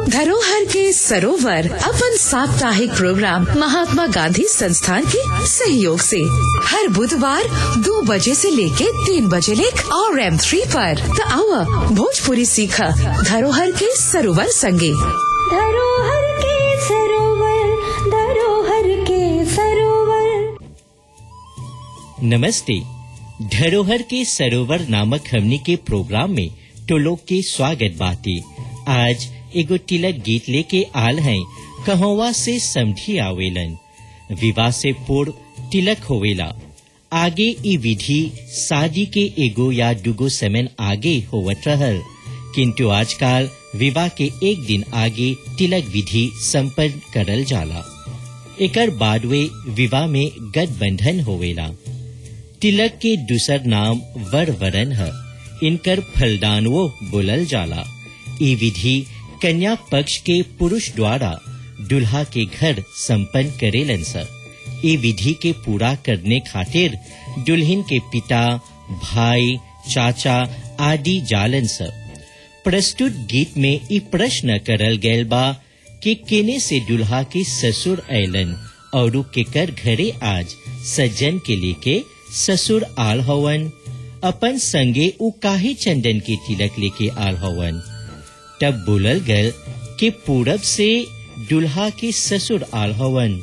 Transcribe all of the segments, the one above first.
धरोहर के सरोवर अपन साप्ताहिक प्रोग्राम महात्मा गांधी संस्थान के सहयोग से हर बुधवार दो बजे से लेके तीन बजे लेक और एम थ्री पर त आवा भोजपुरी सीखा धरोहर के सरोवर संगे धरोहर के सरोवर धरोहर के सरोवर नमस्ते धरोहर के सरोवर नामक हमनी के प्रोग्राम में तो लोग के स्वागत बाती आज एगो तिलक गीत लेके आल हैं कहवा से समझी आवेलन विवाह से पूर्व तिलक होवेला आगे ई विधि शादी के एगो या दुगो समय आगे होवत रहल किंतु आजकल विवाह के एक दिन आगे तिलक विधि संपन्न करल जाला एकर बाद वे विवाह में गठबंधन होवेला तिलक के दूसर नाम वर वरन है इनकर फलदानवो बोलल जाला ई विधि कन्या पक्ष के पुरुष द्वारा दुल्हा के घर संपन्न करेलन स ई विधि के पूरा करने खातिर दुल्हन के पिता भाई चाचा आदि जालन स प्रस्तुत गीत में ई प्रश्न करल गैल बा कि केने से दुल्हा के ससुर ऐलन और केकर घरे आज सज्जन के लेके ससुर आल हवन अपन संगे उ काहे चंदन के तिलक लेके आल हवन तब बोलल गल कि पूरब से दुल्हा के ससुर आल हवन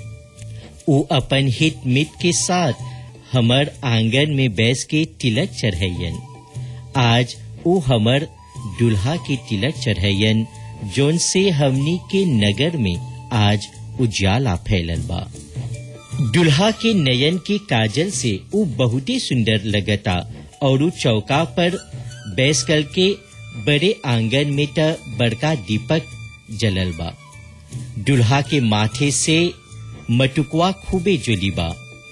उ अपन हित मित के साथ हमर आंगन में बैस के तिलक चढ़ैयन आज उ हमर दुल्हा के तिलक चढ़ैयन जोन से हमनी के नगर में आज उजाला फैलल बा दुल्हा के नयन के काजल से उ बहुते सुंदर लगता और उ चौका पर बैस कर के बड़े आंगन में त बड़का दीपक जलल बा दुल्हा के माथे से मटुकवा खूबे जुली बा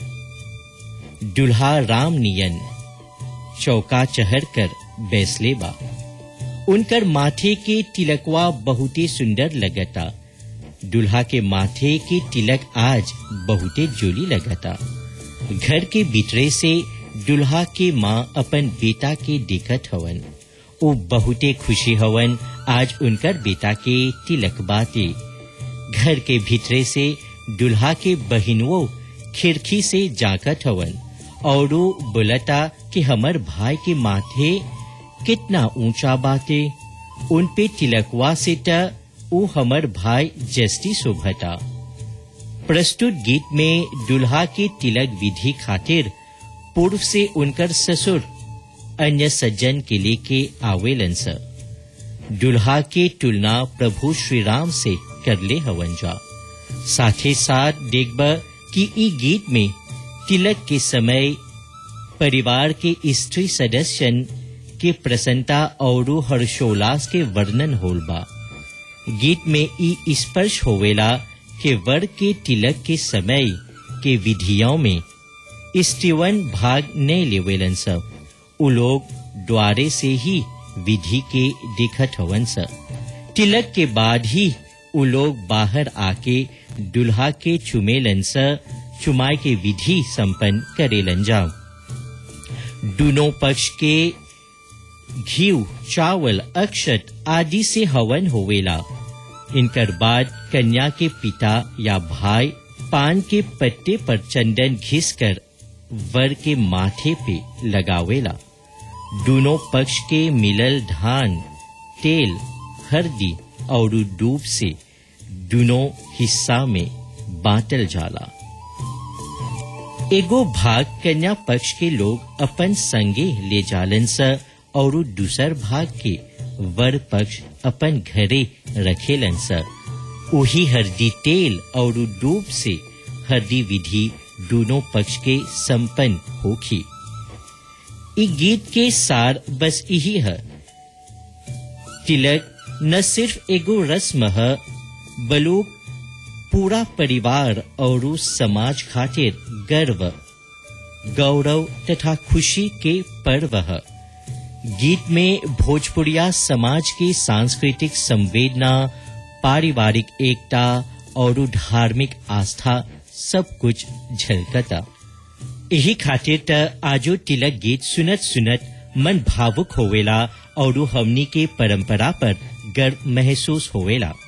दुल्हा राम नियन चौका चढ़ कर बैसले बा उनकर माथे के तिलकवा बहुते सुंदर लगता दुल्हा के माथे के तिलक आज बहुते जोली लगता घर के भीतरे से दुल्हा के माँ अपन बेटा के देखत हवन वो बहुते खुशी हवन आज उनकर बेटा के तिलक बाते घर के भीतरे से दुल्हा के बहिनवो खिड़की से जाकत हवन और वो बोलता कि हमर भाई के माथे कितना ऊंचा बाते उन पे तिलकवा से त उ हमर भाई जस्टी शोभता प्रस्तुत गीत में दुल्हा के तिलक विधि खातिर पूर्व से उनकर ससुर अन्य सज्जन के लेके आवेलन स दुल्हा के तुलना प्रभु श्री राम से करले हवन जा साथे साथ देखब कि ई गीत में तिलक के समय परिवार के स्त्री सदस्यन के प्रसन्नता और हर्षोल्लास के वर्णन होल बा गीत में ई स्पर्श होवेला कि वर के तिलक के समय के विधियों में स्त्रीवन भाग नहीं लेवेलन सब उ लोग द्वारे से ही विधि के देखत हवन स तिलक के बाद ही उ लोग बाहर आके दुल्हा के चुमेलन स चुमाए के विधि संपन्न करेलन जाओ दोनों पक्ष के घीव चावल अक्षत आदि से हवन होवेला इनकर बाद कन्या के पिता या भाई पान के पत्ते पर चंदन घिस कर वर के माथे पे लगावेला दोनों पक्ष के मिलल धान तेल हल्दी और दूब से दोनों हिस्सा में बांटल जाला एगो भाग कन्या पक्ष के लोग अपन संगे ले जालन स और दूसर भाग के वर पक्ष अपन घरे रखेलन स उही हरदी तेल और डूब से हरदी विधि दोनों पक्ष के संपन्न होखी इ गीत के सार बस यही है तिलक न सिर्फ एगो रस्म है बलुक पूरा परिवार और समाज खातिर गर्व गौरव तथा खुशी के पर्व है गीत में भोजपुरिया समाज की सांस्कृतिक संवेदना पारिवारिक एकता और धार्मिक आस्था सब कुछ झलकता यही खातिर त आजो तिलक गीत सुनत सुनत मन भावुक होवेला और हमनी के परंपरा पर गर्व महसूस होवेला